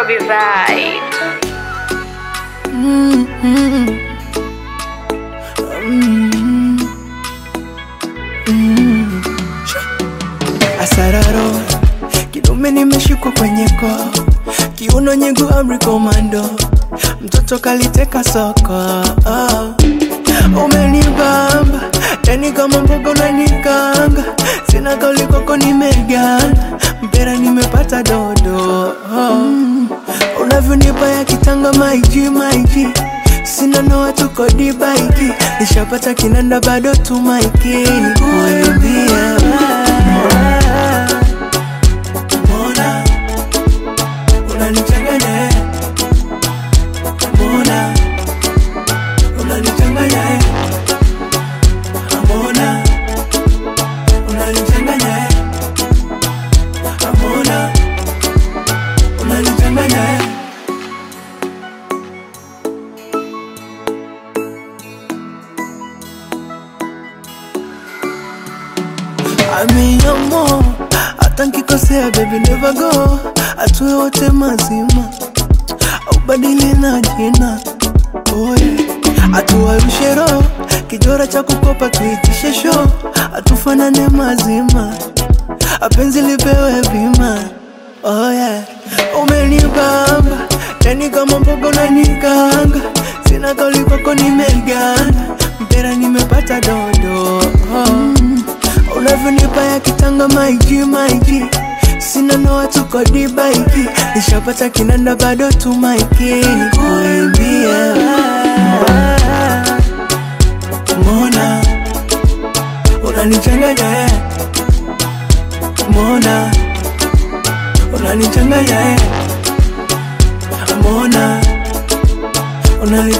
Kobe Vibe. Asararo kidume nimeshikwa kwenye koo, kiuno nyegu amri komando, mtoto kaliteka soko oh. Umenibamba yani kama mbogo unanikanga, sina kauli kwako nimeganda, mpera nimepata dodo oh. Unavyonipa ya kitanga maiji maiji Sina noa tuko dibaiki Nishapata kinanda bado tumaiki Kuimbia Mbona Unanichanganya eh. Mbona Unanichanganya eh. Mbona Unanichanganya eh. Mbona Unanichanganya eh. Amiamo, hata nkikosea baby never go, atue wote mazima, ubadili na jina oh yeah. Atuwarushe roho, kijora cha kukopa tuitishe show, atufanane mazima, apenzi lipewe bima oh yeah. Umenibamba, yani kama mbogo na nikanga, sina kauli kwako nimeganda, mpera nimepata dodo oh. Unavyonipa ya kitanga maiji maiji Sina noa tuko dibaiki Nishapata kinanda bado tumaiki Kuimbia Mbona Unanichanganya eh Mbona Unanichanganya eh Mbona Unanichanganya